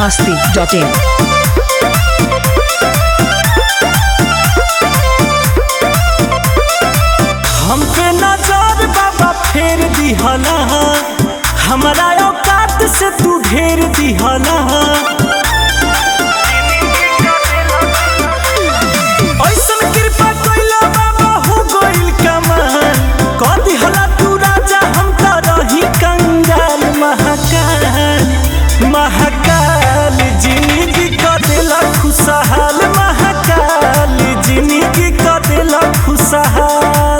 masti.in. हम पे नजर बाबा फेर दिहला हमारा औकात से तू ढेर दिहला ऐसन कृपा कइला बाबा हो गइल कमाल कह दिहला तू राजा हम त रही कंगाल महाकाल महाकाल जिंदगी क देला खुशहाल महाकाल जिंदगी क देला खुशहाल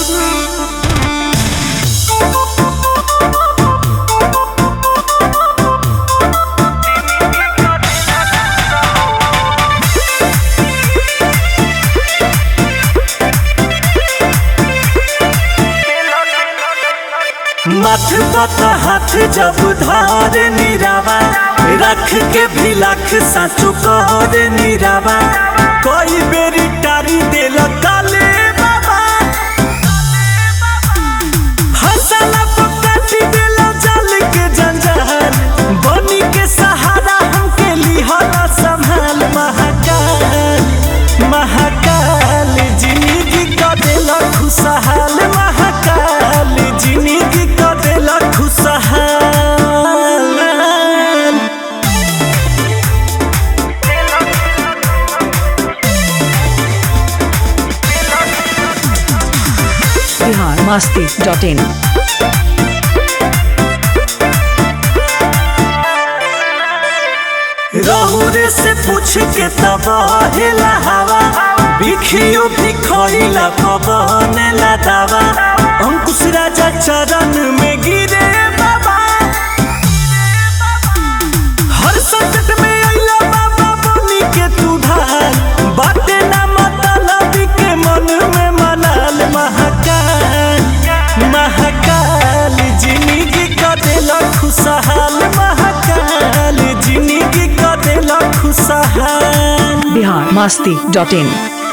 मथ पत हाथ जब धार निरावा रख के भी लख साचो कहर निरावा कोई बेरी टारी देल काले बाबा हंसला पकाटी देल जल के जंजाल बनी के सहारा हमके लिहला संभाल महाकाल महाकाल जिंदगी क देल खुशहाल महाकाल जिंदगी क देल खुशहाल Bihar masti.in. रहुरे से पूछ के तब हेला हवा बिखियो बिखइला पवन ला दावा अंकुश राजा चरण में गिरे बाबा हर संकट में अइला बाबा बनी के तू ढाल बाटे ना मतलब के मन में मनाल महाकाल महाकाल जिंदगी क देला खुशहाल महाकाल जिंदगी क देला खुशहाल Bihar masti.in.